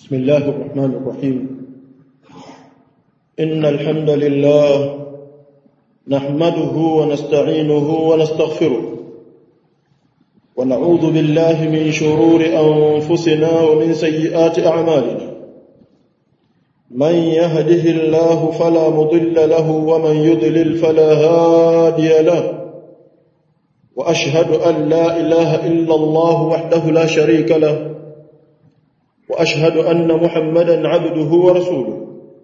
بسم الله الرحمن الرحيم إن الحمد لله نحمده ونستعينه ونستغفره ونعوذ بالله من شرور أنفسنا ومن سيئات أعمالنا من يهده الله فلا مضل له ومن يضلل فلا هادي له وأشهد أن لا إله إلا الله وحده لا شريك له واشهد ان محمدا عبده ورسوله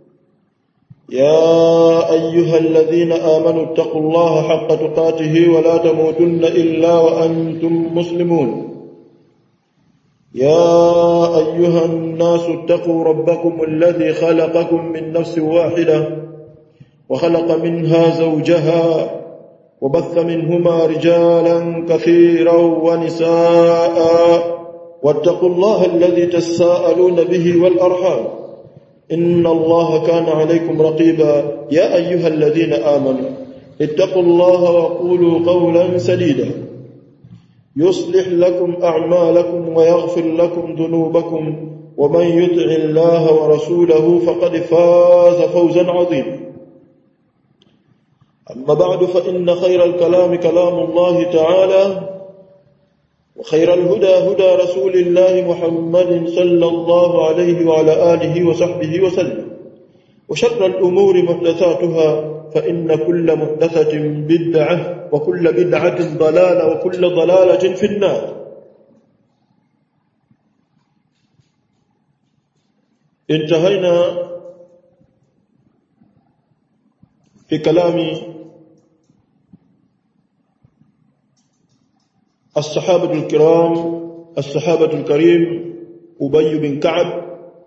يا ايها الذين امنوا اتقوا الله حق تقاته ولا تموتن الا وانتم مسلمون يا ايها الناس اتقوا ربكم الذي خلقكم من نفس واحده وخلق منها زوجها وبث منهما رجالا كثيرا ونساء واتقوا الله الذي تساءلون به والأرحام إن الله كان عليكم رقيبا يا أيها الذين آمنوا اتقوا الله وقولوا قولا سديدا يصلح لكم أعمالكم ويغفر لكم ذنوبكم ومن يطع الله ورسوله فقد فاز فوزا عظيما أما بعد فإن خير الكلام كلام الله تعالى وخير الهدى هدى رسول الله محمد صلى الله عليه وعلى آله وصحبه وسلم وشر الأمور محدثاتها فإن كل محدثة بدعة وكل بدعة ضلالة وكل ضلالة في النار انتهينا في كلام الصحابة الكرام الصحابة الكريم أبي بن كعب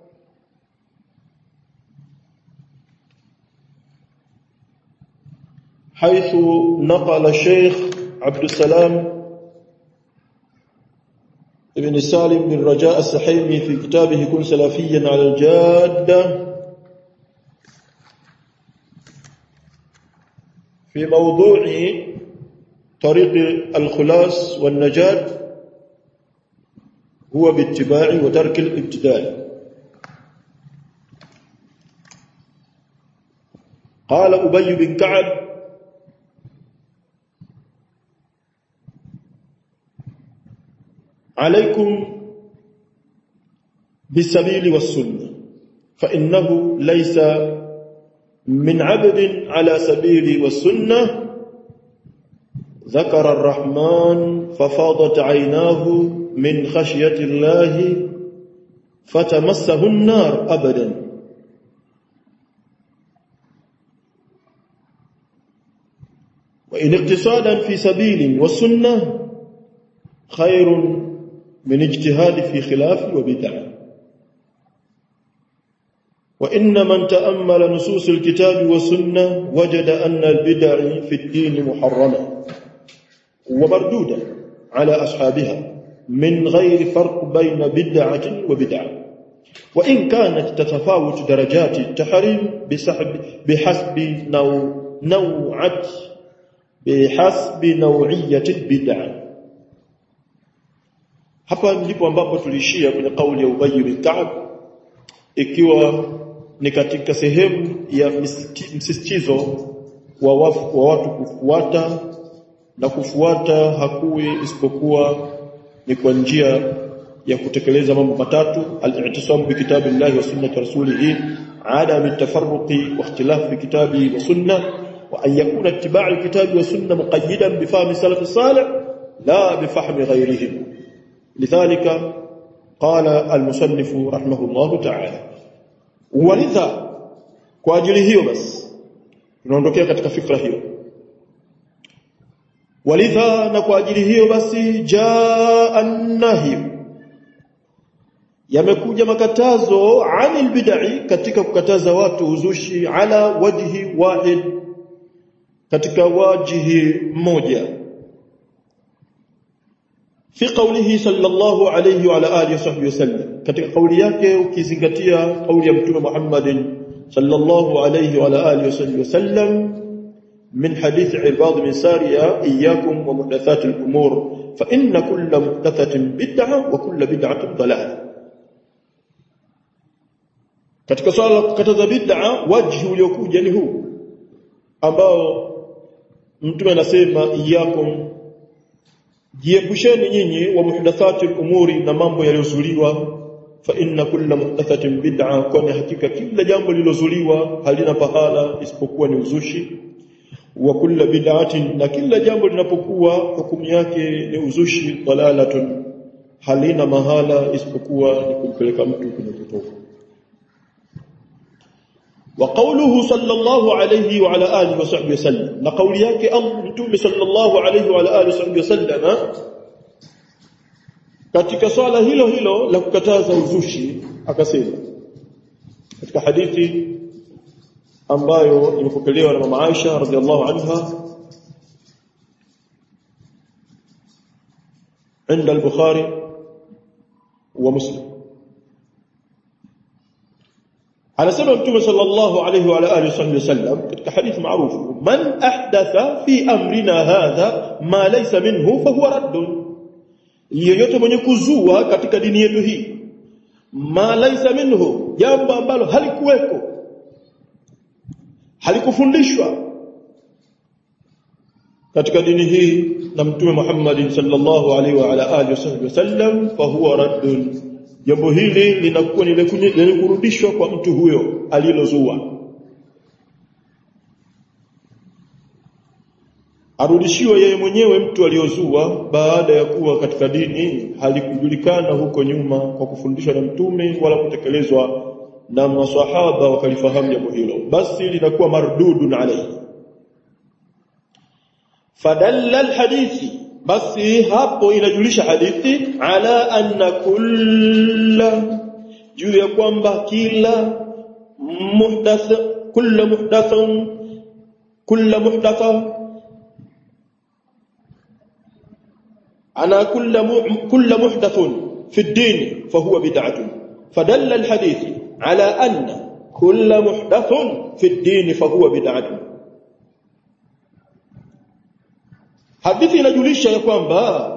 حيث نقل الشيخ عبد السلام ابن سالم بن رجاء السحيمي في كتابه كن سلفيا على الجادة في موضوع طريق الخلاص والنجاة هو باتباع وترك الابتداء قال أبي بن كعب عليكم بالسبيل والسنة فإنه ليس من عبد على سبيل والسنة ذكر الرحمن ففاضت عيناه من خشية الله فتمسه النار أبدا وإن اقتصادا في سبيل والسنة خير من اجتهاد في خلاف وبدع وإن من تأمل نصوص الكتاب والسنة وجد أن البدع في الدين محرمة ومردودة على أصحابها من غير فرق بين بدعة وبدعة وإن كانت تتفاوت درجات التحريم بسحب بحسب نوع نوعة بحسب نوعية البدعة hapa ndipo ambapo tulishia kwenye kauli ya Ubay bin Ka'b ikiwa ni katika sehemu ya msisitizo wa, wa watu kufuata na kufuata hakuwi isipokuwa ni kwa njia ya kutekeleza mambo matatu al-i'tisam bi kitabillahi wa sunnati rasulih adam at-tafarruqi wa ikhtilaf bi kitabi wa sunnah wa an yakuna ittiba' al-kitabi wa sunnah muqayyidan bi fahmi salaf salih la bi fahmi ghayrihim lidhalika qala al-musannif rahimahullah ta'ala walidha kwa ajili hiyo basi tunaondokea katika fikra hiyo walidha na kwa ajili hiyo basi jaa an-nahy yamekuja makatazo anil bid'i katika kukataza watu uzushi ala wajhi wahid katika wajihi mmoja fi qawlihi sallallahu alayhi wa ala alihi wasahbihi wasallam katika kauli yake ukizingatia kauli ya mtume Muhammadin sallallahu alayhi wa ala alihi wasahbihi wasallam من حديث عباد بن سارية إياكم ومحدثات الأمور فإن كل محدثة بدعة وكل بدعة ضلالة katika swala la kukataza bid'a wajhi uliokuja ni huu ambao mtume anasema iyakum jiepusheni nyinyi wa muhdathati umuri na mambo yaliyozuliwa fa inna kulla muhdathatin bid'a kwani hakika kila jambo lililozuliwa halina pahala isipokuwa ni uzushi wa kulla bid'atin na kila jambo linapokuwa hukumu yake ni uzushi dalalatun halina mahala isipokuwa ni kumpeleka mtu kwenye upotofu وقوله صلى الله عليه وعلى اله وصحبه وسلم na kauli yake mtume sallallahu alayhi wa alihi wasallam wasallam katika swala hilo hilo la kukataza uzushi akasema katika hadithi ambayo imepokelewa na mama Aisha radhiallahu anha عند البخاري ومسلم anasema mtume sallallahu alayhi wa alihi wasallam katika hadithi maarufu man ahdatha fi amrina hadha ma laysa minhu fa huwa raddun yeyote mwenye kuzua katika dini yetu hii ma laysa minhu jambo ambalo halikuweko halikufundishwa katika dini hii na mtume Muhammad sallallahu alaihi wa ala alihi wasallam fa huwa raddun jambo hili linakuwa ni lenye kurudishwa kwa mtu huyo alilozua arudishiwe yeye mwenyewe mtu aliyozua baada ya kuwa katika dini halikujulikana huko nyuma kwa kufundishwa na mtume wala kutekelezwa na maswahaba wakalifahamu jambo hilo basi linakuwa mardudun alayhi fadalla alhadithi basi hapo inajulisha hadithi ala anna kulla juu ya kwamba kila muhdath kulla muhdathun kulla muhdatha ana kulla kulla muhdathun fi ad-din fa huwa bid'atun fadalla al-hadith ala anna kulla muhdathun fi ad-din fa huwa bid'atun hadithi inajulisha ya kwamba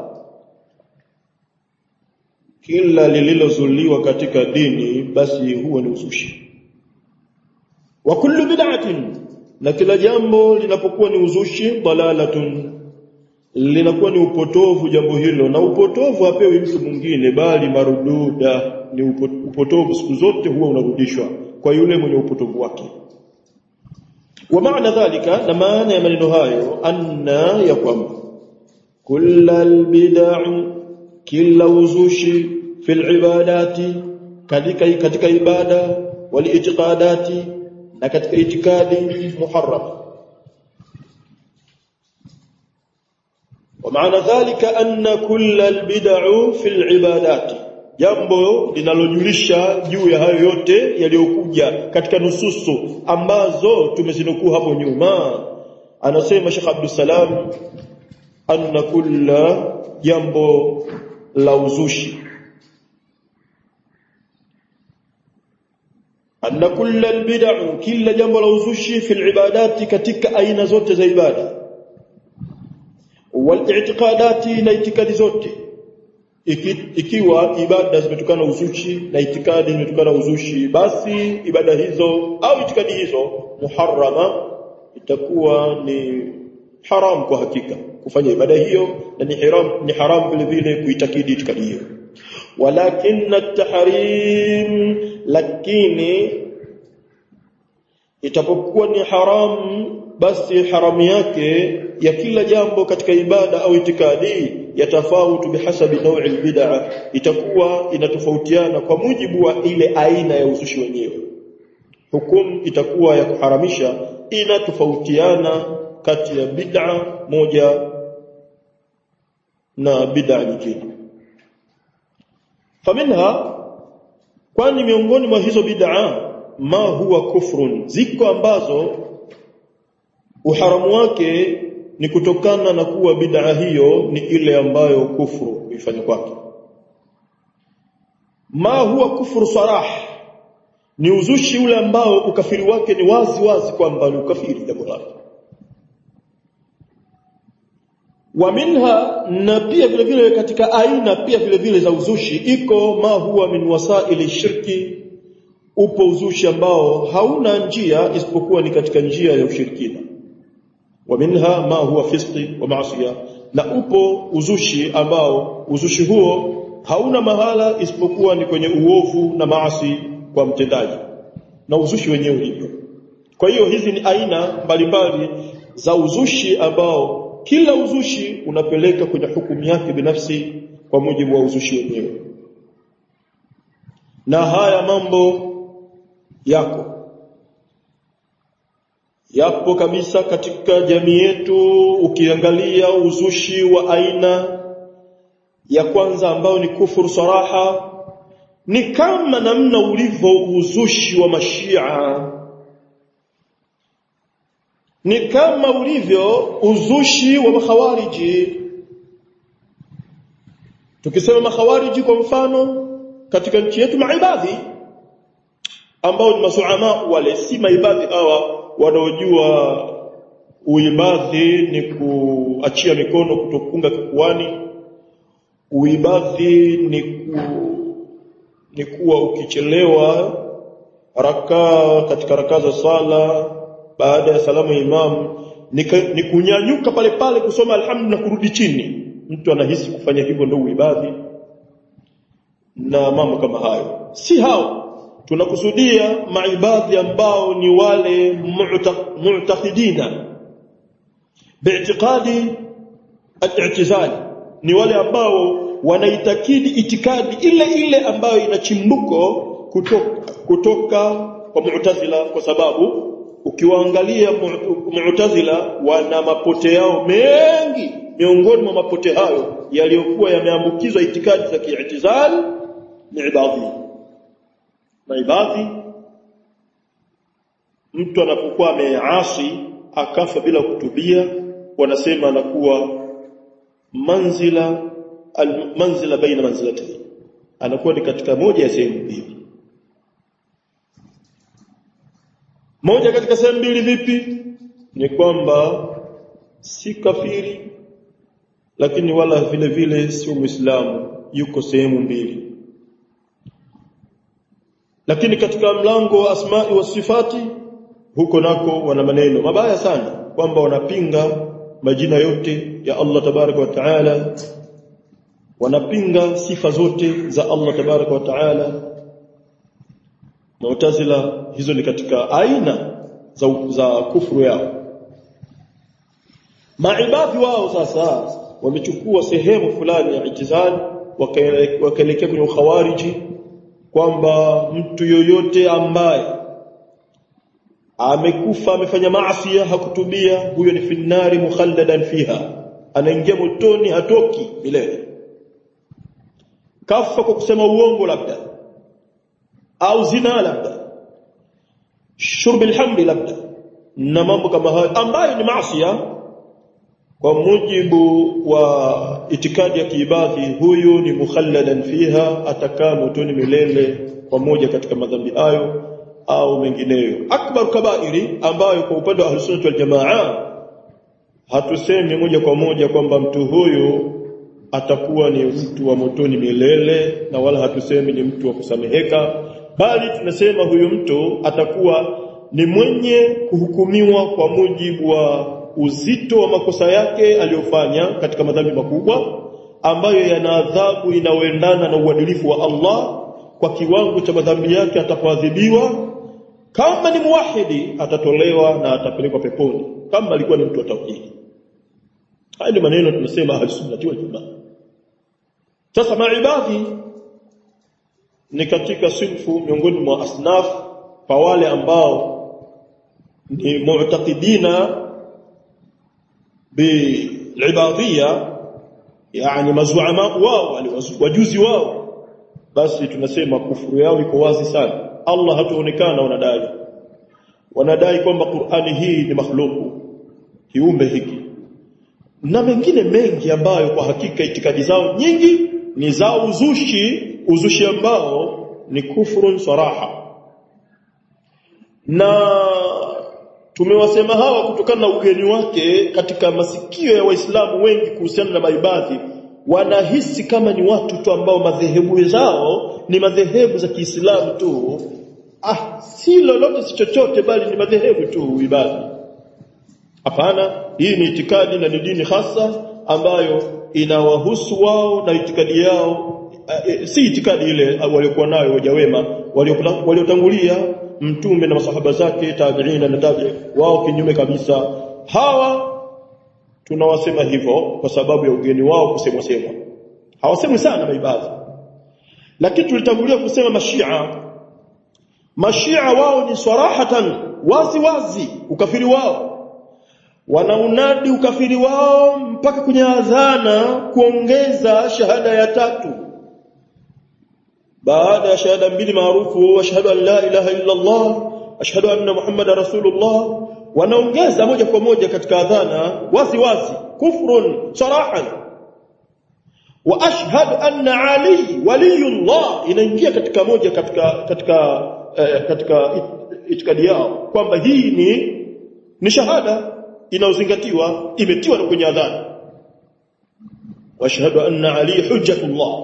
kila lililozuliwa katika dini basi huwa ni uzushi wa kullu bid'atin na kila jambo linapokuwa ni uzushi dalalatun linakuwa ni upotovu jambo hilo na upotovu hapewi mtu mwingine bali marududa ni upotovu siku zote huwa unarudishwa kwa yule mwenye upotovu wake ومعنى ذلك na maana ya maneno hayo anna ya kwamba kullal bid'u kila uzushi fil ibadati katika katika ibada wal itiqadati na katika itikadi muharram ومعنى ذلك أن كل البدع في العبادات jambo linalojulisha juu ya hayo yote yaliyokuja katika nususu ambazo tumezinukuu hapo nyuma anasema Sheikh Abdul Salam anna kulla jambo la uzushi anna kulla albid'u kila jambo la uzushi fil ibadati katika aina zote za ibada wal i'tiqadati na itikadi zote Iki, ikiwa ibada zimetokana uzushi na itikadi zimetokana uzushi basi ibada hizo au itikadi hizo muharrama itakuwa ni haram kwa hakika kufanya ibada hiyo na ni haram ni haram vile vile kuitakidi itikadi hiyo walakin at-tahrim lakini itapokuwa ni haramu basi haramu yake ya kila jambo katika ibada au itikadi yatafautu bihasabi naw'i albid'a itakuwa inatofautiana kwa mujibu wa ile aina ya uzushi wenyewe hukumu itakuwa ya kuharamisha inatofautiana kati ya bid'a moja na bid'a nyingine faminha kwani miongoni mwa hizo bid'a ma huwa kufrun ziko ambazo uharamu wake ni kutokana na kuwa bid'a hiyo ni ile ambayo kufuru ifanye kwake ma huwa kufuru sarah ni uzushi ule ambao ukafiri wake ni wazi wazi kwamba ni ukafiri jambo lake wa minha na pia vile vile katika aina pia vile vile za uzushi iko ma huwa min wasaili shirki upo uzushi ambao hauna njia isipokuwa ni katika njia ya ushirikina wa minha ma huwa fisqi wa maasiya na upo uzushi ambao uzushi huo hauna mahala isipokuwa ni kwenye uovu na maasi kwa mtendaji na uzushi wenyewe hivyo kwa hiyo hizi ni aina mbalimbali za uzushi ambao kila uzushi unapeleka kwenye hukumu yake binafsi kwa mujibu wa uzushi wenyewe na haya mambo yako yapo kabisa katika jamii yetu ukiangalia uzushi wa aina ya kwanza ambao ni kufuru saraha ni kama namna ulivyo uzushi wa mashia ni kama ulivyo uzushi wa makhawariji tukisema makhawariji kwa mfano katika nchi yetu maibadhi ambao ni masuama wale si maibadhi hawa wanaojua uibadhi ni kuachia mikono kutokunga kifuani uibadhi ni ku, ni kuwa ukichelewa rakaa katika rakaa za sala baada ya salamu ya imam ni, ni kunyanyuka pale pale kusoma alhamdu na kurudi chini mtu anahisi kufanya hivyo ndio uibadhi na mambo kama hayo si hao tunakusudia maibadhi ambao ni wale mu'taqidina bi'tiqadi al-i'tizali ni wale ambao wanaitakidi itikadi ile ile ambayo ina chimbuko kutoka, kutoka kwa mu'tazila kwa sababu ukiwaangalia mu'tazila wana mapote yao mengi miongoni mwa mapote hayo yaliyokuwa yameambukizwa itikadi za kiitizali ni ibadhi na ibadhi mtu anapokuwa ameasi akafa bila kutubia wanasema anakuwa manzila al, manzila baina manzilatayn anakuwa ni katika moja ya sehemu mbili moja katika sehemu mbili vipi ni kwamba si kafiri lakini wala vile vile sio muislamu yuko sehemu mbili lakini katika mlango wa asma'i wa sifati huko nako wana maneno mabaya sana kwamba wanapinga majina yote ya Allah tabaraka wa taala wanapinga sifa zote za Allah tabaraka wa taala Mu'tazila hizo ni katika aina za, za kufuru yao maibadhi wao sasa wamechukua sehemu fulani ya itizali wakaelekea kwenye ukhawariji kwamba mtu yoyote ambaye amekufa amefanya maasi hakutubia huyo ni finnari mukhalladan fiha anaingia motoni hatoki milele kafa kwa kusema uongo labda au zina labda shurb alhamdi labda na mambo kama hayo ambayo ni maasi kwa mujibu wa itikadi ya kiibadhi huyu ni mukhalladan fiha atakaa motoni milele pamoja katika madhambi hayo au mengineyo akbar kabairi ambayo kwa upande wa ahlusunnah wal jamaa hatusemi moja kwa moja kwamba mtu huyu atakuwa ni mtu wa motoni milele na wala hatusemi ni mtu wa kusameheka bali tunasema huyu mtu atakuwa ni mwenye kuhukumiwa kwa mujibu wa uzito wa makosa yake aliyofanya katika madhambi makubwa ambayo yana adhabu inayoendana na uadilifu wa Allah kwa kiwango cha madhambi yake atapoadhibiwa kama ni muwahidi atatolewa na atapelekwa peponi kama alikuwa ni mtu wa tauhidi haya ndio maneno tunasema ahlusunnah wal jamaa sasa maibadhi ni katika sinfu miongoni mwa asnaf kwa wale ambao ni mu'taqidina bilibadhia yani mazuama wao wajuzi wao basi tunasema kufuru yao iko wazi sana Allah hatuonekana wanadai wanadai kwamba Qur'ani hii ni makhluku kiumbe hiki na mengine mengi ambayo kwa hakika itikadi zao nyingi ni za uzushi uzushi ambao ni kufurun saraha na tumewasema hawa kutokana na ugeni wake katika masikio ya waislamu wengi kuhusiana na maibadhi wanahisi kama ni watu tu ambao madhehebu zao ni madhehebu za Kiislamu tu ah si lolote si chochote bali ni madhehebu tu ibadi hapana hii ni itikadi na ni dini hasa ambayo inawahusu wao na itikadi yao e, si itikadi ile waliokuwa nayo waja wema waliotangulia mtume na masahaba zake tabiina na tabi wao kinyume kabisa hawa tunawasema hivyo kwa sababu ya ugeni wao kusemwa semwa hawasemwi sana maibadhi lakini tulitangulia kusema mashia mashia wao ni sarahatan wazi wazi ukafiri wao wanaunadi ukafiri wao mpaka kwenye adhana kuongeza shahada ya tatu baada ya shahada mbili maarufu ashhadu an la ilaha illa Allah ashhadu anna muhammada rasulullah wanaongeza moja kwa moja katika adhana wazi wazi kufrun sarahan wa ashhadu anna ali waliyullah inaingia katika moja katika katika eh, katika itikadi yao kwamba hii ni ni shahada inayozingatiwa imetiwa kwenye adhana wa ashhadu anna ali hujjatullah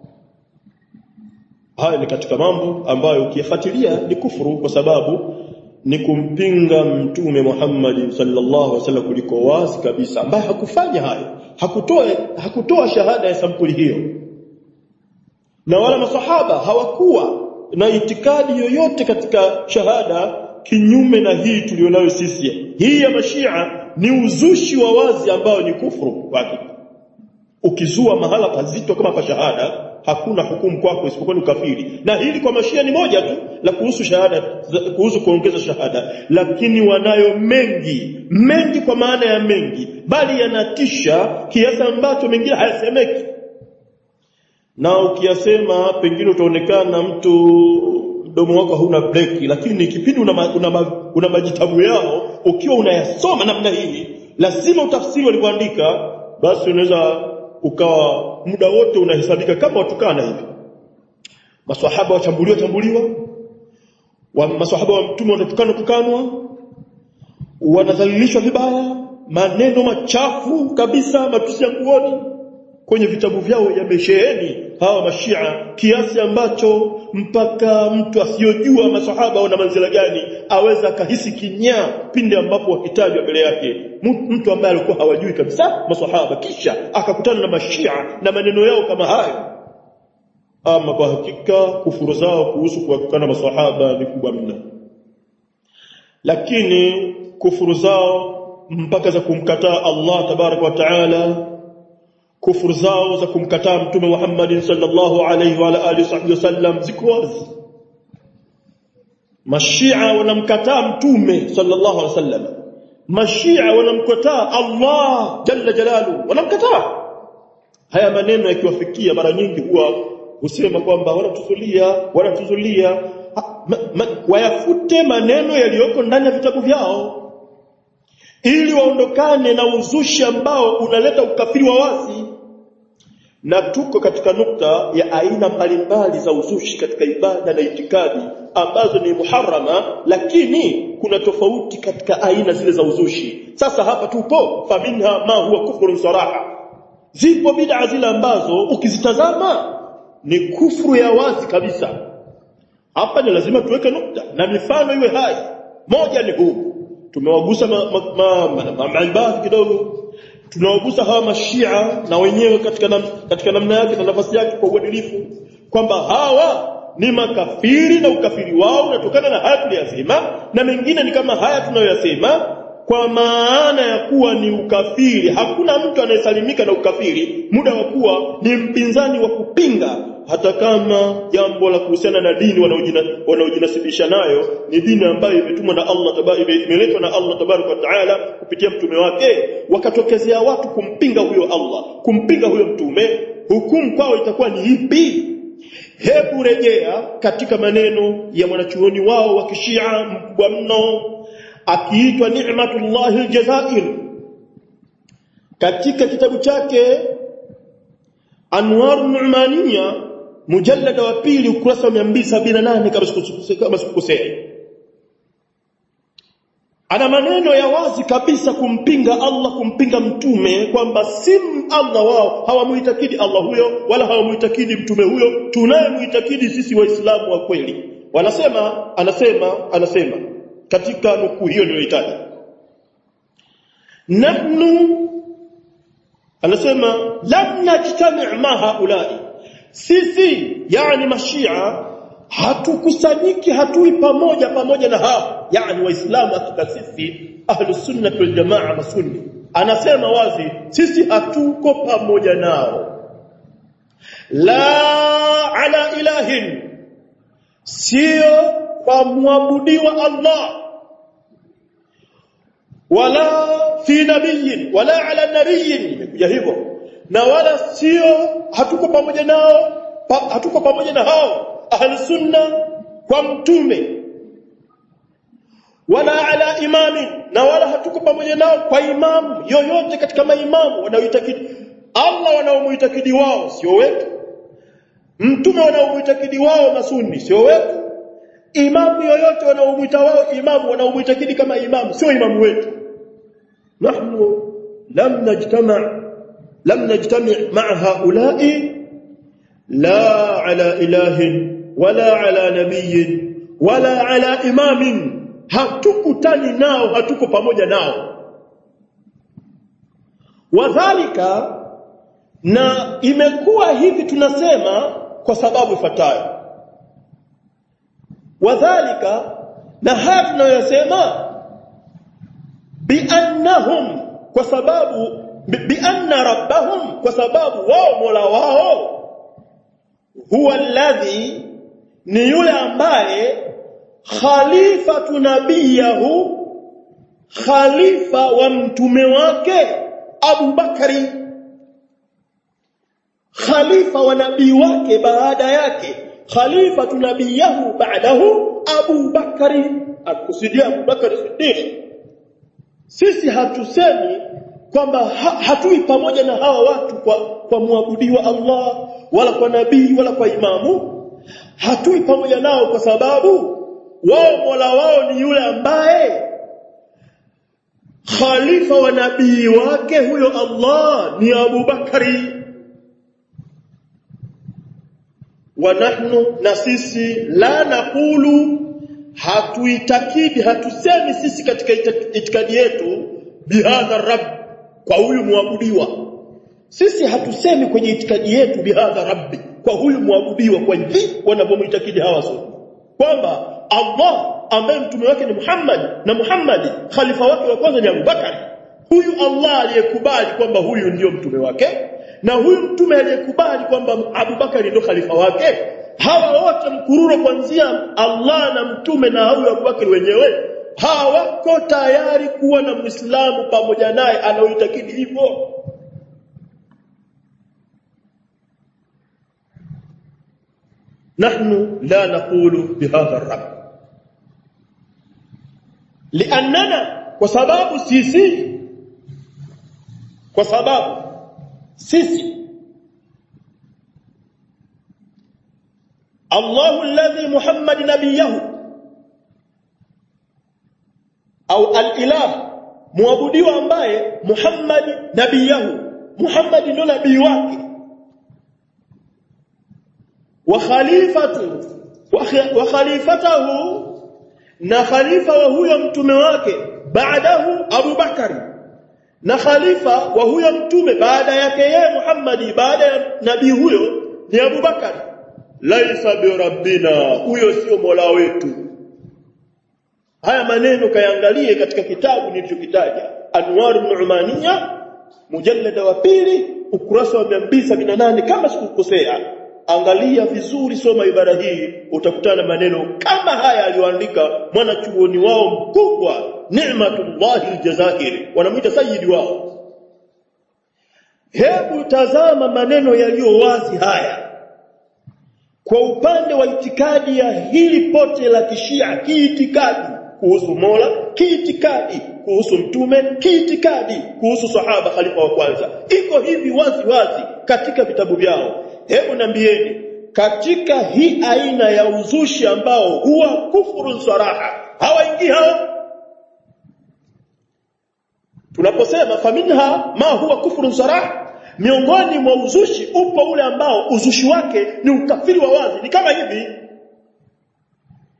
haya ni katika mambo ambayo ukiyafuatilia ni kufuru kwa sababu ni kumpinga mtume Muhammad sallallahu alaihi wasallam kuliko wazi kabisa ambaye hakufanya hayo hakutoa hakutoa shahada ya sampuli hiyo na wala masahaba hawakuwa na itikadi yoyote katika shahada kinyume na hii tulionayo sisi hii ya mashia ni uzushi wa wazi ambao ni kufuru kwake ukizua mahala pazito kama pa shahada hakuna hukumu kwako isipokuwa ni ukafiri na hili kwa mashia ni moja tu la kuhusu shahada kuhusu kuongeza shahada lakini wanayo mengi mengi kwa maana ya mengi bali yanatisha kiasi ambacho mengine hayasemeki na ukiyasema pengine utaonekana mtu mdomo wako hauna breki lakini kipindi una, ma, una, ma, una majitabu yao ukiwa unayasoma namna hii lazima utafsiri walivyoandika basi unaweza ukawa muda wote unahesabika kama watukana hivi maswahaba wachambuliwa chambuliwa wa maswahaba wa mtume wanatukana tukanwa wanadhalilishwa vibaya maneno machafu kabisa matusi ya nguoni kwenye vitabu vyao yamesheheni hawa mashia kiasi ambacho mpaka mtu asiyojua masahaba wana manzila gani aweza akahisi kinyaa pindi ambapo wakitajwa mbele yake mtu ambaye alikuwa hawajui kabisa masahaba kisha akakutana na mashia na maneno yao kama hayo ama kwa hakika kufuru zao kuhusu kuwatukana masahaba ni kubwa mno lakini kufuru zao mpaka za kumkataa Allah tabarak wa taala kufuru zao za kumkataa mtume Muhammad sallallahu alaihi wa alihi wasallam ziko wazi mashia wanamkataa mtume sallallahu alaihi wasallam mashia wanamkataa Allah jalla jalalu wanamkataa haya maneno yakiwafikia mara nyingi huwa husema kwamba wanatuzulia wanatuzulia ma, ma, wayafute maneno yaliyoko ndani ya vitabu vyao ili waondokane na uzushi ambao unaleta ukafiri wa wazi na tuko katika nukta ya aina mbalimbali za uzushi katika ibada na itikadi ambazo ni muharrama lakini kuna tofauti katika aina zile za uzushi sasa hapa tupo faminha ma huwa kufrun saraha zipo bid'a zile ambazo ukizitazama ni kufuru ya wazi kabisa hapa ni lazima tuweke nukta na mifano iwe hai moja ni huu tumewagusa maibadhi ma, ma, ma, ma, kidogo tunawagusa hawa mashia na wenyewe katika nam, katika namna yake na nafasi yake kwa uadilifu kwamba hawa ni makafiri na ukafiri wao unatokana na haya tuliyasema na mengine ni kama haya tunayoyasema kwa maana ya kuwa ni ukafiri hakuna mtu anayesalimika na ukafiri muda wa kuwa ni mpinzani wa kupinga hata kama jambo la kuhusiana na dini wanaojinasibisha nayo ni dini ambayo imetumwa na Allah tabaraka imeletwa na Allah tabaraka wa taala kupitia mtume wake wakatokezea watu kumpinga huyo Allah kumpinga huyo mtume hukumu kwao itakuwa ni ipi hebu rejea katika maneno ya mwanachuoni wao wa kishia mkubwa mno akiitwa Ni'matullah al-Jazair katika kitabu chake Anwar Nu'maniya mujallada wa pili ukurasa wa 278 kama sikukosea ana maneno ya wazi kabisa kumpinga Allah kumpinga mtume kwamba si Allah wao hawamuitakidi Allah huyo wala hawamuitakidi mtume huyo tunayemuitakidi sisi waislamu wa kweli wanasema anasema anasema katika nukuu hiyo niliyoitaja nahnu anasema lam najtami' ma haulai sisi yani mashia hatukusanyiki hatui pamoja pamoja na hao yani waislamu hakika sisi ahlus sunna wal jamaa masunni anasema wazi sisi hatuko pamoja nao la ala ilahin sio kwa muabudiwa Allah wala fi nabiyin wala ala nabiyin imekuja hivyo na wala sio hatuko pamoja nao pa, hatuko pamoja na hao ahli sunna kwa mtume wala ala imami na wala hatuko pamoja nao kwa imamu yoyote katika maimamu wanaoitakidi Allah wanaomuitakidi wao sio wetu mtume wanaomuitakidi wao masuni sio wetu imamu yoyote wanaomuita wao imamu wanaomuitakidi kama imamu sio imamu wetu nahnu lam najtama' lam najtami' ma'a haula'i la ala ilahin wala ala nabiyyin wala ala imamin hatukutani nao hatuko pamoja nao wadhalika na imekuwa hivi tunasema kwa sababu ifuatayo wadhalika na haya tunayosema biannahum kwa sababu bianna rabbahum kwa sababu wao mola wao huwa alladhi ni yule ambaye khalifatu nabiyahu khalifa wa mtume wake Abu Bakari khalifa wa nabii wake baada yake khalifa nabiyahu ba'dahu Abu Bakari akusudia Abu Bakari Siddiq sisi hatusemi kwamba ha, hatui pamoja na hawa watu kwa kwa muabudiwa Allah wala kwa nabii wala kwa imamu hatui pamoja nao kwa sababu wao Mola wao ni yule ambaye khalifa wa nabii wake huyo Allah ni Abu Bakari wa nahnu na sisi la naqulu hatuitakidi hatusemi sisi katika itikadi yetu bihadha rabb kwa huyu muabudiwa sisi hatusemi kwenye itikadi yetu bihadha rabbi kwa huyu muabudiwa kwa hivi wanavyomhitakidi hawa sote kwamba Allah ambaye mtume wake ni Muhammad na Muhammad khalifa wake wa kwanza ni Abu Bakari huyu Allah aliyekubali kwamba huyu ndiyo mtume wake na huyu mtume aliyekubali kwamba Abu Bakari ndio khalifa wake hawa wote mkururo kuanzia Allah na mtume na huyu Abu Bakari wenyewe hawako tayari kuwa na Muislamu pamoja naye anaoitakidi hivyo نحن لا نقول بهذا الرب لاننا وسبب سيسي وسبب سيسي الله الذي محمد نبيه au al-ilah muabudiwa ambaye Muhammad nabiyahu Muhammad ndio nabii wake wa khalifatu wa khalifatahu na khalifa wa huyo mtume wake baadahu Abu Bakari na khalifa wa huyo mtume baada yake yeye Muhammad baada ya nabii huyo ni Abu Bakari laisa bi rabbina huyo sio mola wetu haya maneno kayangalie katika kitabu nilichokitaja Anwar Nu'maniya mujallada wa pili ukurasa wa 278 kama sikukosea angalia vizuri soma ibara hii utakutana maneno kama haya aliyoandika mwanachuoni wao mkubwa Ni'matullah aljazairi wanamuita sayyidi wao hebu tazama maneno yaliyo wazi haya kwa upande wa itikadi ya hili pote la kishia kiitikadi kuhusu Mola kiitikadi kuhusu mtume kiitikadi kuhusu sahaba khalifa wa kwanza iko hivi wazi wazi katika vitabu vyao hebu nambieni katika hii aina ya uzushi ambao huwa kufuru saraha hawaingii hao tunaposema faminha ma huwa kufuru saraha miongoni mwa uzushi upo ule ambao uzushi wake ni ukafiri wa wazi ni kama hivi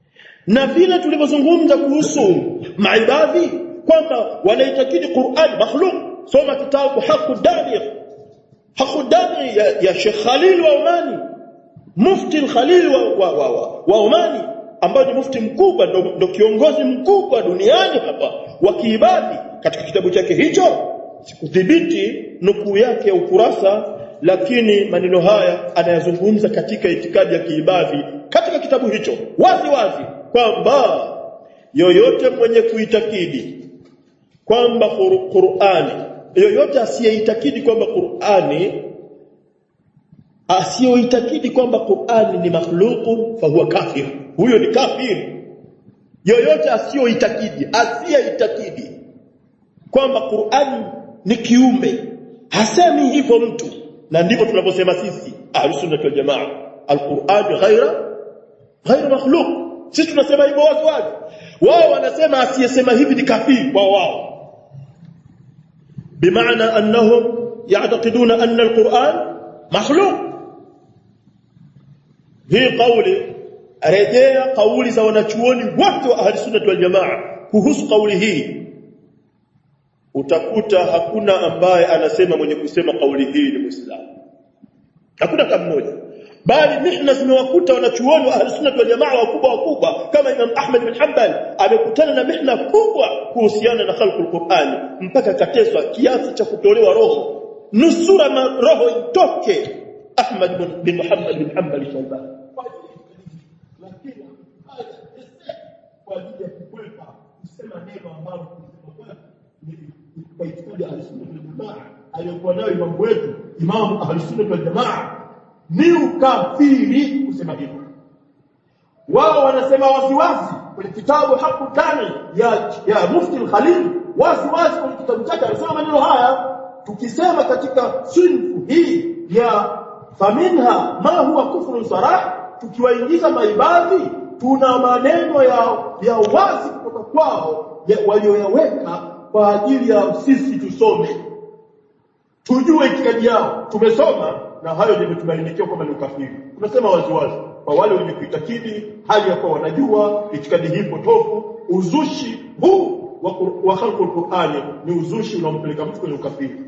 na vile tulivyozungumza kuhusu maibadhi kwamba wanaitakidi Qur'an makhluq soma kitabu Haqqu Dani Haqqu Dani ya, ya Sheikh Khalil wa Omani mufti al-Khalil wa, wa, wa, wa, wa Omani ambaye ni mufti mkubwa ndo, ndo kiongozi mkubwa duniani hapa wa kiibadhi katika kitabu chake hicho sikudhibiti nukuu yake ya ukurasa lakini maneno haya anayazungumza katika itikadi ya kiibadhi katika kitabu hicho wazi wazi kwamba yoyote mwenye kuitakidi kwamba Qur'ani yoyote asiyeitakidi kwamba Qur'ani asiyoitakidi kwamba Qur'ani ni makhluqu fahuwa kafir huyo ni kafir yoyote asiyoitakidi asiyeitakidi kwamba Qur'ani ni kiumbe hasemi hivyo mtu na ndivyo tunavyosema sisi ahlus-sunnah wal jamaa al-Qur'an ghaira ghaira makhluq sisi tunasema hivyo wazi wazi wao wanasema asiyesema hivi ni kafiri wao wao bimaana annahum ya'taqiduna anna al-Qur'an makhluq hii kauli rejea kauli za wanachuoni wote wa ahlus-sunnah wal jamaa kuhusu kauli hii utakuta hakuna ambaye anasema mwenye kusema kauli hii ni Muislamu. Hakuna kama mmoja. Bali mihna zimewakuta wanachuoni wa Ahlus-Sunnah wal Jamaa wakubwa wakubwa kama Imam Ahmad bin Hanbal amekutana na mihna kubwa kuhusiana na khalqul Qur'an mpaka kateswa kiasi cha kutolewa roho. Nusura na roho itoke Ahmad bin Muhammad bin Hanbal Shaybani. Lakini kwa ajili ya kukwepa kusema neno ambalo kwa itikadi ya Ahlus-Sunnah wal Jamaa aliyokuwa nayo imamu wetu Imam Ahlus-Sunnah wal Jamaa ni ukafiri kusema hivyo. Wao wanasema waziwazi kwenye kitabu Haqqu Tani ya ya Mufti al-Khalil waziwazi kwenye kitabu chake anasema maneno haya tukisema katika sinfu hii ya faminha ma huwa kufrun sarah tukiwaingiza maibadhi tuna maneno ya ya wazi kutoka kwao walioyaweka kwa ajili ya sisi tusome tujue itikadi yao tumesoma na hayo ndio tumebainikiwa kwamba ni ukafiri tunasema waziwazi kwa wale wenye kuitakidi hali ya kuwa wanajua itikadi hii potofu uzushi huu wa, wa khalqul Qur'ani ni uzushi unaompeleka mtu kwenye ukafiri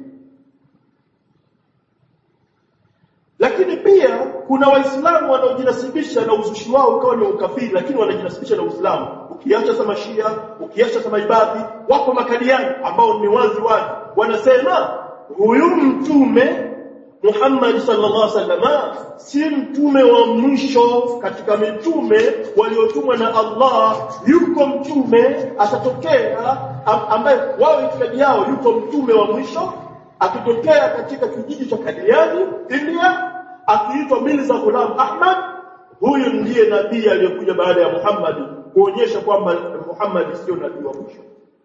lakini pia kuna waislamu wanaojinasibisha na uzushi wao ukawa ni ukafiri lakini wanajinasibisha na Uislamu ukiacha sama Shia ukiacha sama ibadhi wako makadiani ambao ni wazi wazi wanasema huyu mtume Muhammad sallallahu alaihi wasallam si mtume wa mwisho katika mitume waliotumwa na Allah yuko mtume atatokea ambaye wao itikadi yao yuko mtume wa mwisho akitokea katika kijiji cha Kadiani India akiitwa Mirza Ghulam Ahmad huyu ndiye nabii aliyekuja baada ya Muhammad kuonyesha kwamba Muhammad sio nabii wa mwisho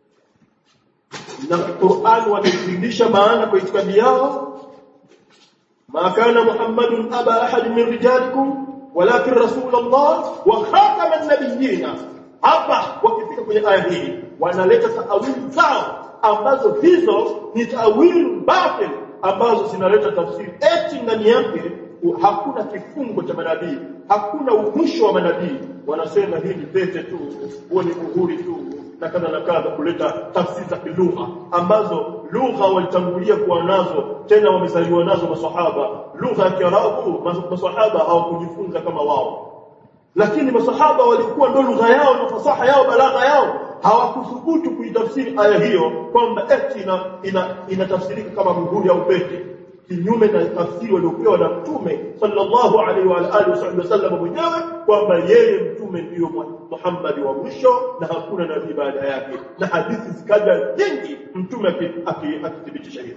na Qur'an wanafundisha maana kwa itikadi yao ما كان محمد أبا أحد من رجالكم ولكن رسول الله وخاتم النبيين hapa wakifika kwenye aya hii wanaleta taawili zao ambazo hizo ni taawili batil ambazo zinaleta tafsiri eti ndani yake hakuna kifungo cha manabii hakuna mwisho wa manabii wanasema hii ni pete tu huo ni uhuri tu na kadha na kadha kuleta tafsiri za kilugha ambazo lugha walitangulia kuwa nazo tena wamezaliwa nazo masahaba lugha ya Kiarabu masahaba hawakujifunza kama wao lakini masahaba walikuwa ndo lugha yao na fasaha yao balagha yao hawakuthubutu kuitafsiri aya hiyo kwamba eti ina, ina, inatafsirika kama muhuri au pete kinyume na tafsiri waliopewa na mtume sallallahu alaihi wa alihi wasallam mwenyewe kwamba yeye mtume ndiyo Muhammad wa mwisho na hakuna nabii baada yake na hadithi zikaja nyingi mtume akithibitisha hilo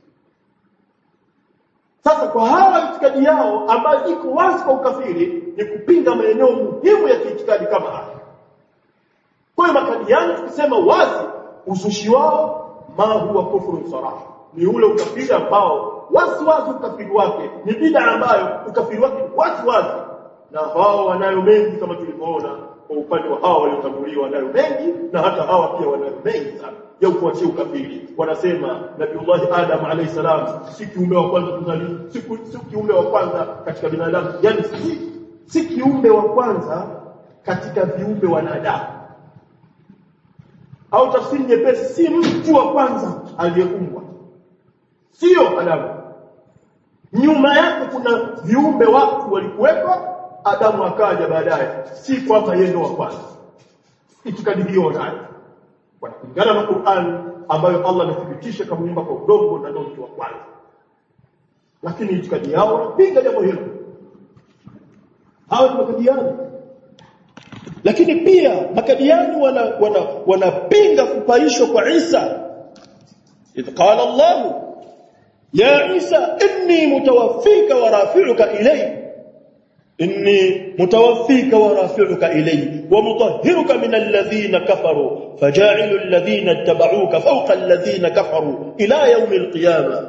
sasa kwa hawa itikadi yao ambayo iko wazi kwa ukafiri ni kupinga maeneo muhimu ya kiitikadi kama haya kwa hiyo makadiani tukisema wazi uzushi wao ma huwa kufru saraha ni ule ukafiri ambao wazi wazi ukafiri wake ni bid'a ambayo ukafiri wake wazi wazi na hao wanayo mengi kama tulivyoona kwa upande wa hao waliotanguliwa wanayo mengi na hata hawa pia wanayo mengi sana ya kuachia ukafiri wanasema nabiullahi adam alayhi salam si kiumbe wa kwanza kuzaliwa si, si kiumbe wa kwanza katika binadamu yani si, si kiumbe wa kwanza katika viumbe wanadamu au tafsiri nyepesi si mtu wa kwanza aliyeumbwa sio Adamu nyuma yake kuna viumbe watu walikuwepo Adamu akaja baadaye si kwamba yeye ndo wa kwanza itikadi hiyo nayo kulingana na Qur'an ambayo Allah amethibitisha kamuumba kwa udongo na ndio mtu wa kwanza lakini itikadi yao wanapinga jambo hilo hao ni makadiani lakini pia makadiani wana wanapinga wana kupaishwa kwa Isa idh qala Allah ya Isa inni mutawaffika wa rafi'uka ilayya inni mutawaffika wa rafi'uka ilayya wa mutahhiruka min alladhina kafaru faja'ilu alladhina ittaba'uka fawqa alladhina kafaru ila yawm alqiyamah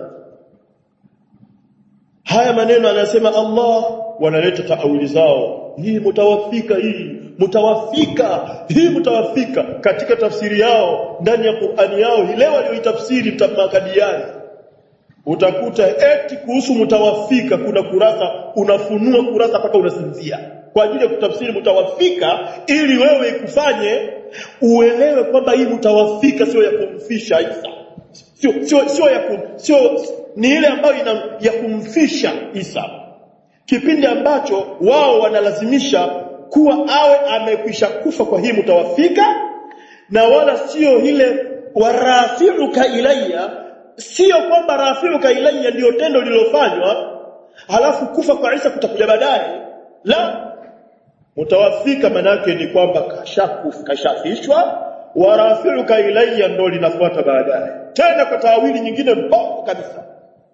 haya maneno anasema Allah wanaleta taawili zao hii mutawafika hii mutawafika hii mutawafika katika tafsiri yao ndani ya Qur'ani yao ile walioitafsiri mtamakadiani utakuta eti kuhusu mutawafika kuna kurasa unafunua kurasa mpaka unasinzia kwa ajili ya kutafsiri mutawafika ili wewe ikufanye uelewe kwamba hii mutawafika sio ya kumfisha Isa sio sio sio ya kum, sio ni ile ambayo ina ya kumfisha Isa kipindi ambacho wao wanalazimisha kuwa awe amekwisha kufa kwa hii mutawafika na wala sio ile warafiuka ilayya sio kwamba rafiuka ilayya ndio tendo lilofanywa halafu kufa kwa Isa kutakuja baadaye la mutawafika manake ni kwamba kashakufa kashafishwa warafiuka ilayya ndio linafuata baadaye tena kwa taawili nyingine mbovu kabisa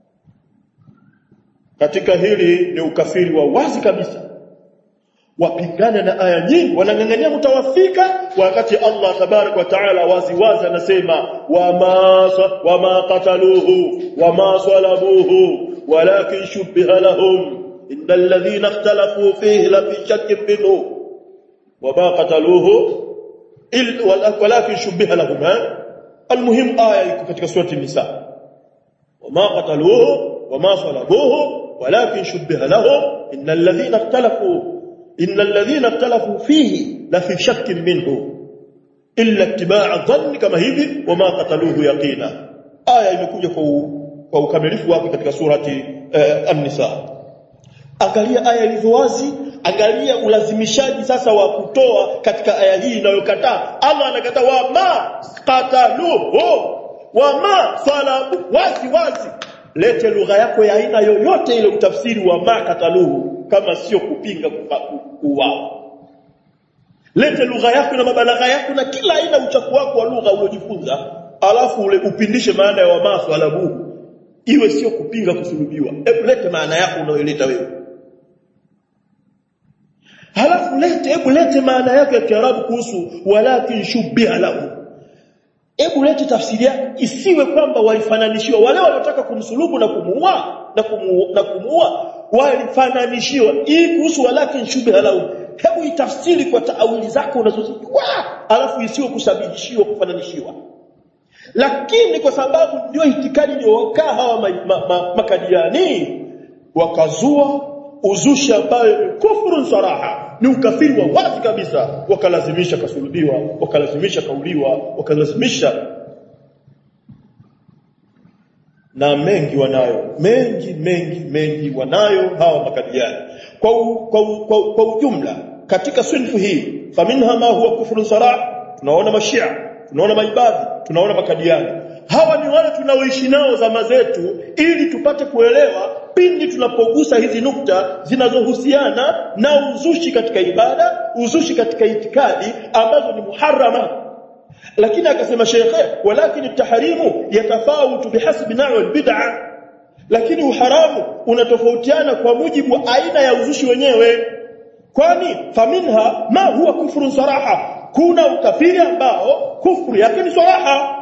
katika hili ni ukafiri wa wazi kabisa wapingana na aya nyingi wanang'ang'ania mtawafika wakati Allah tabarak wa taala wazi wazi anasema wama wama qataluhu wama salabuhu walakin shubbiha lahum innal ladhina ikhtalafu fihi la fi shakkin minhu wama qataluhu walakin shubbiha lahum almuhim aya iko katika surati nisa wama qataluhu wama salabuhu walakin shubbiha lahum innal ladhina ikhtalafu إن الذين اختلفوا فيه لفي شك منه إلا اتباع الظن كما hivi وما قتلوه يقينا aya imekuja kwa ukamilifu wake katika surati uh, an-nisa angalia aya ilivyo wazi angalia ulazimishaji sasa wa kutoa katika aya hii inayokataa Allah anakataa wa ma qataluhu wa ma salabu wazi wazi lete lugha yako ya aina yoyote ile utafsiri wa ma qataluhu kama sio kupinga kuuawa lete lugha yako na mabalagha yako na kila aina uchafu wako wa lugha uliojifunza alafu ule upindishe maana ya wamasu alabuhu iwe sio kupinga kusulubiwa hebu lete maana yako unayoleta wewe halafu lete hebu lete maana yake ya Kiarabu kuhusu walakin shubbiha lahu hebu lete tafsiri yake isiwe kwamba walifananishiwa wale waliotaka kumsulubu na kumuua na kumuua na kumuua walifananishiwa hii kuhusu walakin shubha lahu hebu itafsiri kwa taawili zako unazozijua alafu isiwe kusabihishiwa kufananishiwa lakini kwa sababu ndio itikadi iliyowakaa hawa ma, ma, ma, makadiani wakazua uzushi ambayo ni kufuru saraha ni ukafiri wa wazi kabisa wakalazimisha kasulubiwa wakalazimisha kauliwa wakalazimisha na mengi wanayo mengi mengi mengi wanayo hawa makadiani kwa, u, kwa, u, kwa, u, kwa ujumla katika sinfu hii faminha ma huwa kufru sarah tunaona mashia tunaona maibadhi tunaona makadiani hawa ni wale tunaoishi nao zama zetu ili tupate kuelewa pindi tunapogusa hizi nukta zinazohusiana na uzushi katika ibada uzushi katika itikadi ambazo ni muharrama lakini akasema shekhe walakin tahrimu yatafawutu bihasbi na'i albid'a lakini uharamu unatofautiana kwa mujibu wa aina ya uzushi wenyewe kwani faminha ma huwa kufrun saraha kuna ukafiri ambao kufru yake ni saraha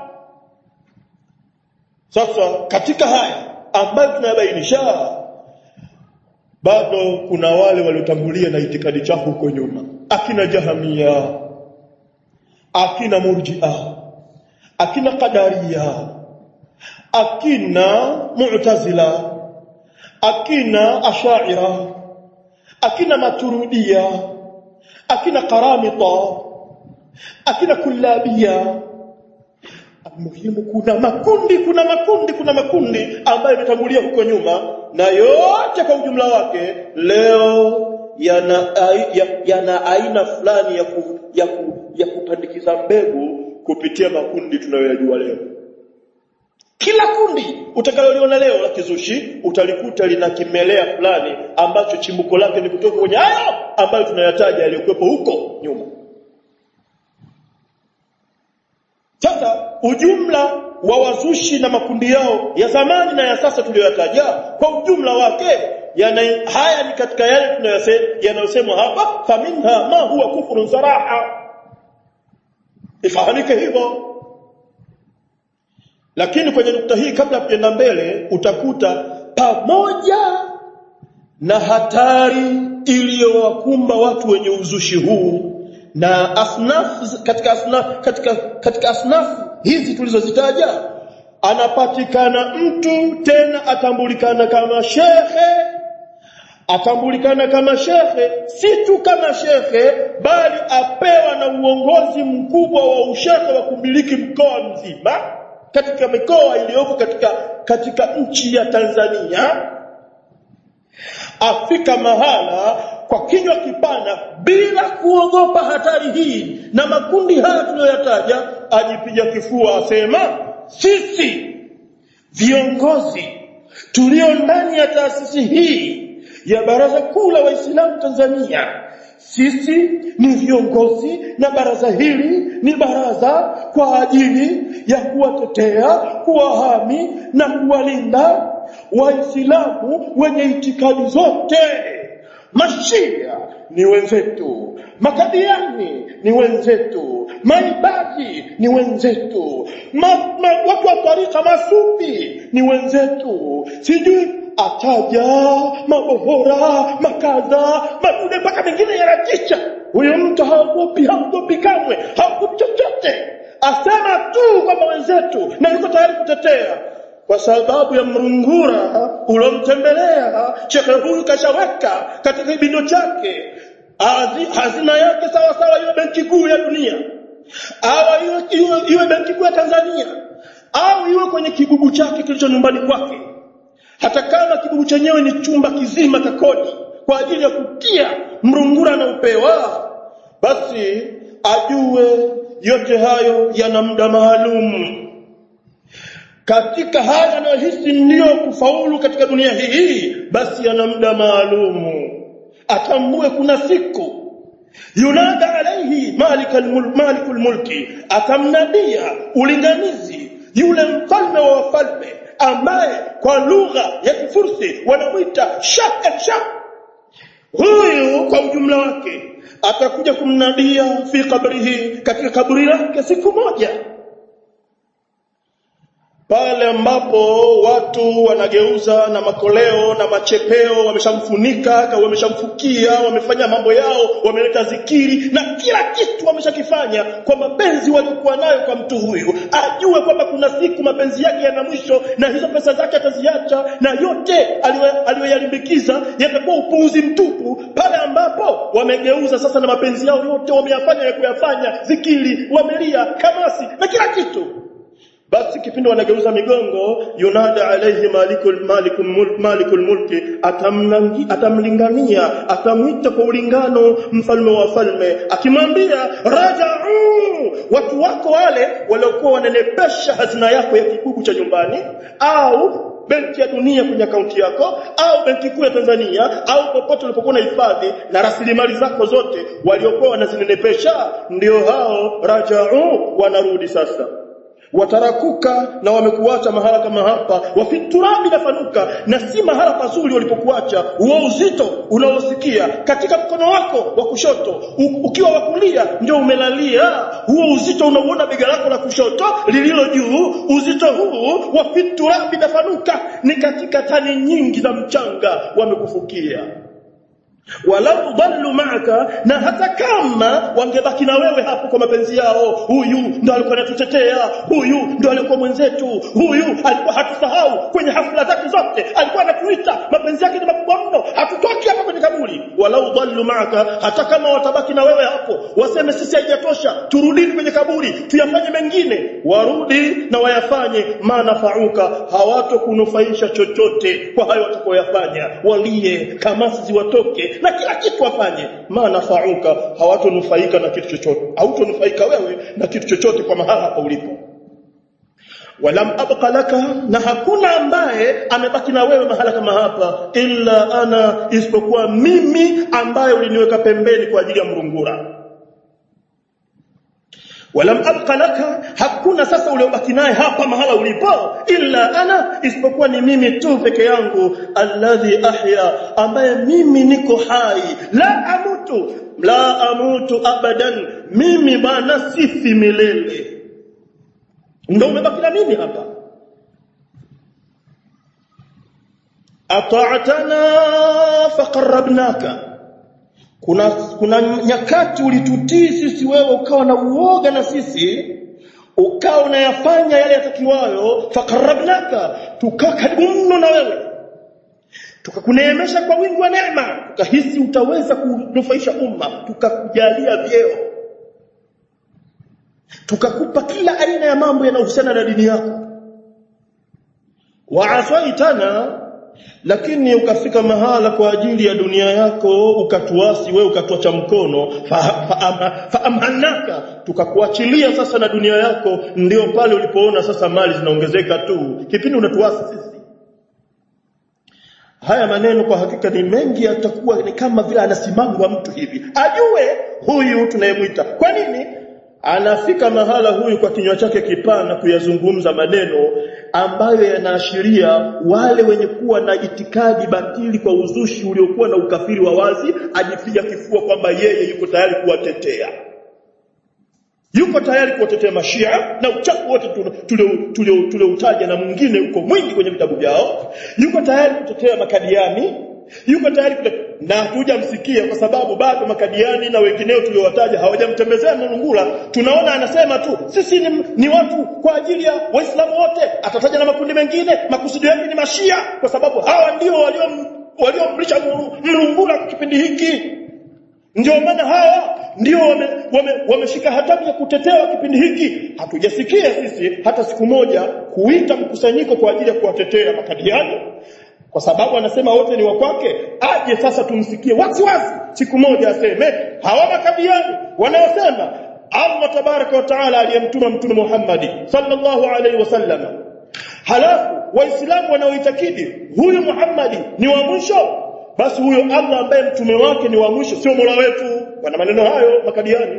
sasa katika haya ambayo tunayabainisha bado kuna wale waliotangulia na itikadi chafu huko nyuma akina jahamia akina murji'a akina qadariya akina mu'tazila akina ash'ira akina maturudia akina karamita akina kullabia muhimu kuna makundi kuna makundi kuna makundi ambayo yametangulia huko nyuma na yote kwa ujumla wake leo yana ya, yana aina fulani ya, ku, ya, ku, ya kupandikiza mbegu kupitia makundi tunayoyajua leo kila kundi utakaloliona leo la kizushi utalikuta lina kimelea fulani ambacho chimbuko lake ni kutoka kwenye hayo ambayo tunayataja yaliyokuwepo huko nyuma sasa ujumla wa wazushi na makundi yao ya zamani na ya sasa tuliyoyataja kwa ujumla wake yana haya ni katika yale tunayosema yanayosemwa hapa faminha ma huwa kufrun saraha ifahamike hivyo lakini kwenye nukta hii kabla tuenda mbele utakuta pamoja na hatari iliyowakumba watu wenye uzushi huu na asnaf katika asnaf katika katika asnaf hizi tulizozitaja anapatikana mtu tena atambulikana kama shekhe atambulikana kama shekhe si tu kama shekhe bali apewa na uongozi mkubwa wa ushekhe wa kumiliki mkoa mzima katika mikoa iliyoko katika katika nchi ya Tanzania afika mahala kwa kinywa kipana bila kuogopa hatari hii na makundi haya tuliyoyataja ajipiga kifua asema sisi viongozi tulio ndani ya taasisi hii ya baraza kuu la waislamu Tanzania sisi ni viongozi na baraza hili ni baraza kwa ajili ya kuwatetea kuwahami na kuwalinda waislamu wenye itikadi zote mashia ni wenzetu makadiani ni wenzetu maibadi ni wenzetu ma, ma, watu wa tarika masufi ni wenzetu sijui ataja mabohora makadha madude mpaka mengine yanatisha huyo mtu haogopi haogopi kamwe haogopi chochote asema tu kwamba wenzetu na yuko tayari kutetea kwa sababu ya mrungura ulomtembelea shekhe huyu kashaweka katika kibindo chake hazina yake sawa sawa iwe benki kuu ya dunia au iwe, iwe, iwe benki kuu ya Tanzania au iwe kwenye kibubu chake kilicho nyumbani kwake hata kama kibubu chenyewe ni chumba kizima cha kodi kwa ajili ya kutia mrungura na upewa basi ajue yote hayo yana muda maalum katika haya anayohisi ndiyo kufaulu katika dunia hii basi yana muda maalumu atambue kuna siku yunada alaihi malikul mulk malikul mulki atamnadia ulinganizi yule mfalme wa wafalme ambaye kwa lugha ya kifursi wanamuita shak and shak huyu kwa ujumla wake atakuja kumnadia fi kabrihi katika kaburi lake siku moja pale ambapo watu wanageuza na makoleo na machepeo wameshamfunika wameshamfukia wamefanya mambo yao wameleta zikiri na kila kitu wameshakifanya kwa mapenzi waliokuwa nayo kwa mtu huyu ajue kwamba kuna siku mapenzi yake yana mwisho na hizo pesa zake ataziacha na yote aliyoyalimbikiza yatakuwa upuuzi mtupu pale ambapo wamegeuza sasa na mapenzi yao yote wameyafanya ya kuyafanya zikiri wamelia kamasi na kila kitu basi kipindi wanageuza migongo yunada alayhi malikul malikul mulk malikul mulki atamlangi atamlingania atamwita kwa ulingano mfalme wa falme akimwambia raja'u watu wako wale waliokuwa wananepesha hazina yako ya kibubu cha nyumbani au benki ya dunia kwenye akaunti yako au benki kuu ya Tanzania au popote ulipokuwa na hifadhi na rasilimali zako zote waliokuwa wanazinenepesha ndio hao raja'u wanarudi sasa watarakuka na wamekuacha mahala kama hapa wafiturabi nafanuka na si mahala pazuri walipokuacha huo uzito unaosikia katika mkono wako wa kushoto u, ukiwa wa kulia ndio umelalia huo uzito unauona bega lako la kushoto lililo juu uzito huu wafiturabi nafanuka ni katika tani nyingi za mchanga wamekufukia walau dhallu ma'aka na hata kama wangebaki na wewe hapo kwa mapenzi yao huyu ndo alikuwa anatutetea huyu ndo alikuwa mwenzetu huyu alikuwa hatusahau kwenye hafla zake zote alikuwa anatuita mapenzi yake ni makubwa mno hatutoki hapa kwenye kaburi walau dhallu ma'aka hata kama watabaki na wewe hapo waseme sisi haijatosha turudini kwenye kaburi tuyafanye mengine warudi na wayafanye manafauka hawatokunufaisha chochote kwa hayo watakayoyafanya walie kamasi ziwatoke na kila kitu wafanye manafauka hawatonufaika na kitu chochote hautonufaika wewe na kitu chochote kwa mahala hapa ulipo walam abqa laka na hakuna ambaye amebaki na wewe mahala kama hapa illa ana isipokuwa mimi ambaye uliniweka pembeni kwa ajili ya mrungura walam abqa laka hakuna sasa uliobaki naye hapa mahala ulipo illa ana isipokuwa ni mimi tu peke yangu alladhi ahya ambaye mimi niko hai la amutu la amutu abadan mimi bana sifi milele ndio umebaki na mimi hapa ata'tana faqarrabnaka kuna kuna nyakati ulitutii sisi wewe ukawa na uoga na sisi ukawa unayafanya yale yatakiwayo faqarrabnaka tukaa karibu mno na wewe tukakuneemesha kwa wingi wa neema tukahisi utaweza kunufaisha umma tukakujalia vyeo tukakupa kila aina ya mambo yanayohusiana na dini yako waasaitana lakini ukafika mahala kwa ajili ya dunia yako ukatuasi wewe ukatuacha mkono faamhanaka fa, fa tukakuachilia sasa na dunia yako ndio pale ulipoona sasa mali zinaongezeka tu kipindi unatuasi sisi haya maneno kwa hakika ni mengi yatakuwa ni kama vile anasimamwa mtu hivi ajue huyu tunayemwita kwa nini anafika mahala huyu kwa kinywa chake kipana kuyazungumza maneno ambayo yanaashiria wale wenye kuwa na itikadi batili kwa uzushi uliokuwa na ukafiri wa wazi ajipiga kifua kwamba yeye yuko tayari kuwatetea yuko tayari kuwatetea mashia na uchafu wote tulioutaja na mwingine uko mwingi kwenye vitabu vyao yuko tayari kutetea makadiani yuko tayari kute... na hatujamsikia kwa sababu bado makadiani na wengineo tuliowataja hawajamtembezea Mlungula tunaona anasema tu sisi ni, ni watu kwa ajili ya waislamu wote atataja na makundi mengine makusudio yake ni mashia kwa sababu hawa ndio waliom waliomrisha Mlungula kwa kipindi hiki ndio maana hawa ndio wameshika wame, wame hatamu ya kutetea kipindi hiki hatujasikia sisi hata siku moja kuita mkusanyiko kwa ajili ya kuwatetea makadiani kwa sababu anasema wote ni wa kwake aje sasa tumsikie wazi wazi siku moja aseme hawa makabiani wanaosema Allah tabaraka wa taala aliyemtuma mtume Muhammad sallallahu alaihi wasallam halafu waislamu wanaoitakidi huyu Muhammad ni wa mwisho basi huyo Allah ambaye mtume wake ni wa mwisho sio mola wetu wana maneno hayo makadiani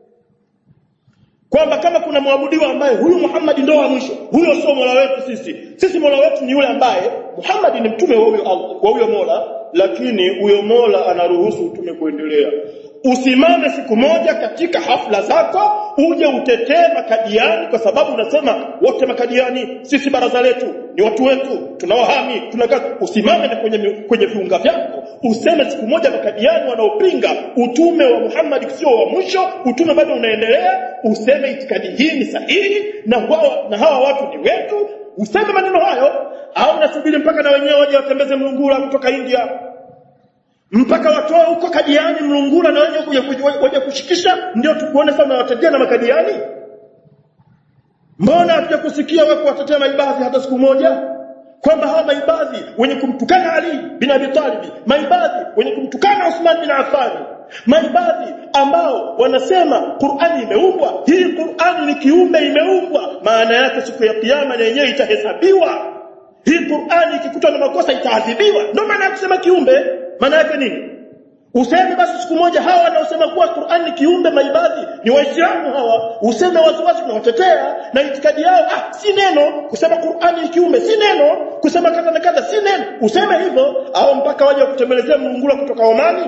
kwamba kama kuna mwabudiwa ambaye huyu Muhammad ndio wa mwisho huyo sio mola wetu sisi sisi mola wetu ni yule ambaye Muhammad ni mtume wa huyo Allah wa huyo mola lakini huyo mola anaruhusu utume kuendelea usimame siku moja katika hafla zako uje utetee makadiani kwa sababu unasema wote makadiani sisi baraza letu ni watu wetu tunawahami tunakaa usimame na kwenye kwenye viunga vyako useme siku moja makadiani wanaopinga utume wa Muhammad sio wa mwisho utume bado unaendelea useme itikadi hii ni sahihi na wao na hawa watu ni wetu useme maneno hayo au nasubiri mpaka na wenyewe waje watembeze mlungula kutoka India mpaka watoe huko kadiani mlungula na wenyewe waje kushikisha ndio tukuone sana watetea na makadiani mbona hatuja kusikia wewe kuwatetea maibadhi hata siku moja kwamba hawa maibadhi wenye kumtukana Ali bin Abi Talib maibadhi wenye kumtukana Uthman bin Affan maibadhi ambao wanasema Qur'ani imeumbwa hii Qur'ani ni kiumbe imeumbwa maana yake siku ya kiyama na yenyewe itahesabiwa hii Qur'ani ikikutwa na makosa itaadhibiwa ndio maana ya kusema kiumbe maana yake nini useme basi siku moja hawa wanaosema kuwa Qur'an ni kiumbe maibadhi ni waislamu hawa useme waziwazi tunawatetea na itikadi yao ah si neno kusema Qur'an ni kiumbe si neno kusema kadha na kadha si neno useme hivyo au mpaka waje kutembelezea mlungula kutoka Omani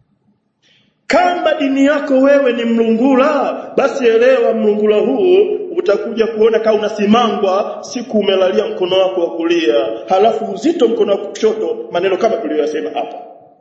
kama dini yako wewe ni mlungula basi elewa mlungula huu utakuja kuona kama unasimangwa siku umelalia mkono wako wa kulia halafu uzito mkono wa kushoto maneno kama tuliyosema hapa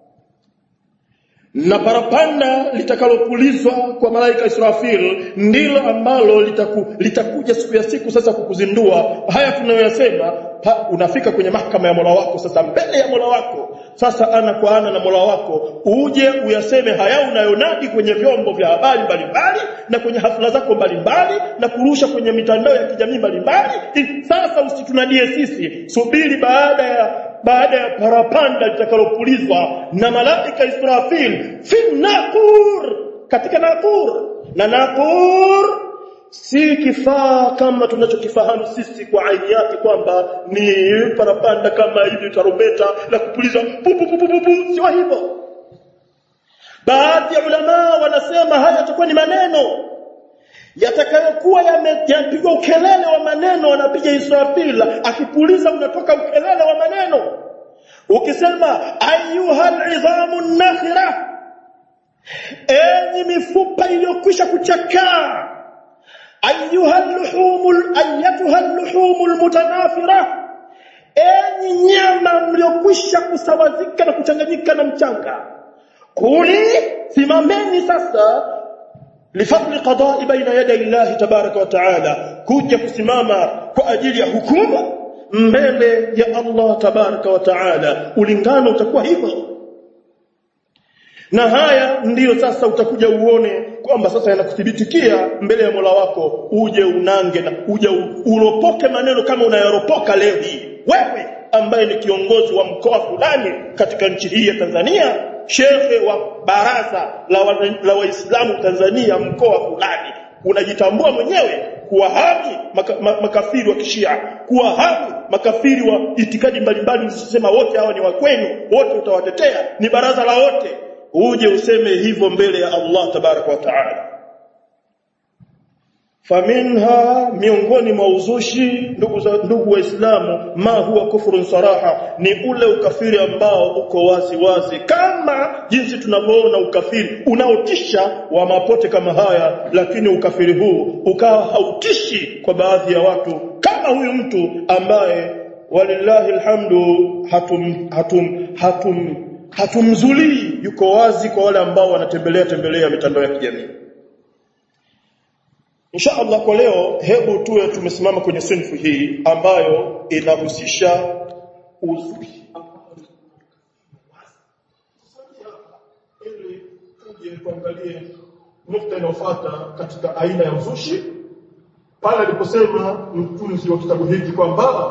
na parapanda litakalopulizwa kwa malaika Israfil ndilo ambalo litaku, litakuja siku ya siku sasa kukuzindua haya tunayoyasema unafika kwenye mahakama ya Mola wako sasa mbele ya Mola wako sasa ana kwa ana na Mola wako uje uyaseme haya unayonadi kwenye vyombo vya habari mbalimbali na kwenye hafla zako mbalimbali na kurusha kwenye mitandao ya kijamii mbalimbali sasa usitunadie sisi subiri baada ya baada ya parapanda litakalopulizwa na malaika Israfil fi naqur katika naqur na naqur si kifaa kama tunachokifahamu sisi kwa aini yake kwamba ni parapanda kama hivi tarumbeta la kupuliza pu pu pu pu pu sio hivyo baadhi ya ulama wanasema haya yatakuwa ni maneno yatakayokuwa yamepigwa ukelele wa maneno anapiga Israfil akipuliza unatoka ukelele wa maneno ukisema ayuhal idhamu nakhira enyi mifupa iliyokwisha kuchakaa ayuhal luhumul ayatuhal luhumul mutanafira enyi nyama mliokwisha kusawazika na kuchanganyika na mchanga kuli simameni sasa lifadli qada'i baina yaday Allah tabaraka wa taala kuja kusimama kwa ajili ya hukumu mbele ya Allah tabaraka wa taala ulingano utakuwa hivyo na haya ndiyo sasa utakuja uone kwamba sasa yanakuthibitikia mbele ya Mola wako uje unange na uje uropoke maneno kama unayaropoka leo hii wewe ambaye ni kiongozi wa mkoa fulani katika nchi hii ya Tanzania shekhe wa baraza la, wa, la waislamu Tanzania mkoa fulani unajitambua mwenyewe kuwahami maka, makafiri wa kishia kuwahami makafiri wa itikadi mbalimbali usisema wote hawa ni wa kwenu wote utawatetea ni baraza la wote uje useme hivyo mbele ya Allah tabaraka wa taala faminha miongoni mwa uzushi ndugu za ndugu waislamu ma huwa kufrun saraha ni ule ukafiri ambao uko wazi wazi kama jinsi tunavyoona ukafiri unaotisha wa mapote kama haya lakini ukafiri huu ukawa hautishi kwa baadhi ya watu kama huyu mtu ambaye walillahi alhamdu hatum hatum hatum hatumzulii yuko wazi kwa wale ambao wanatembelea tembelea mitandao ya kijamii Insha Allah kwa leo hebu tuwe tumesimama kwenye sinfu hii ambayo inahusisha uzushi ili tuje tuangalie nukta inayofuata katika aina ya uzushi pale aliposema mtunzi wa kitabu hiki kwamba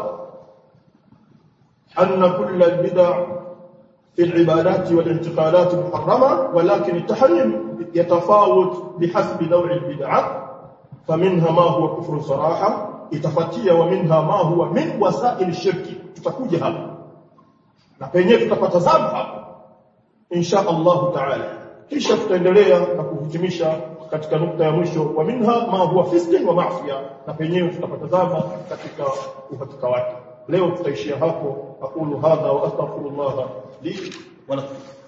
anna kulla bid'a في العبادات والانتقالات محرمة ولكن التحريم يتفاوت بحسب نوع البدعة فمنها ما هو كفر صراحة itafatia wa minha ma huwa min wasail shirki tutakuja hapa na penyewe tutapata zamu hapa insha Allah taala kisha tutaendelea na kuhitimisha katika nukta ya mwisho wa minha ma huwa fisqin wa ma'siya na penyewe tutapata zamu katika uhakika wake leo tutaishia hapo aqulu hadha wa astaghfirullah li wa lakum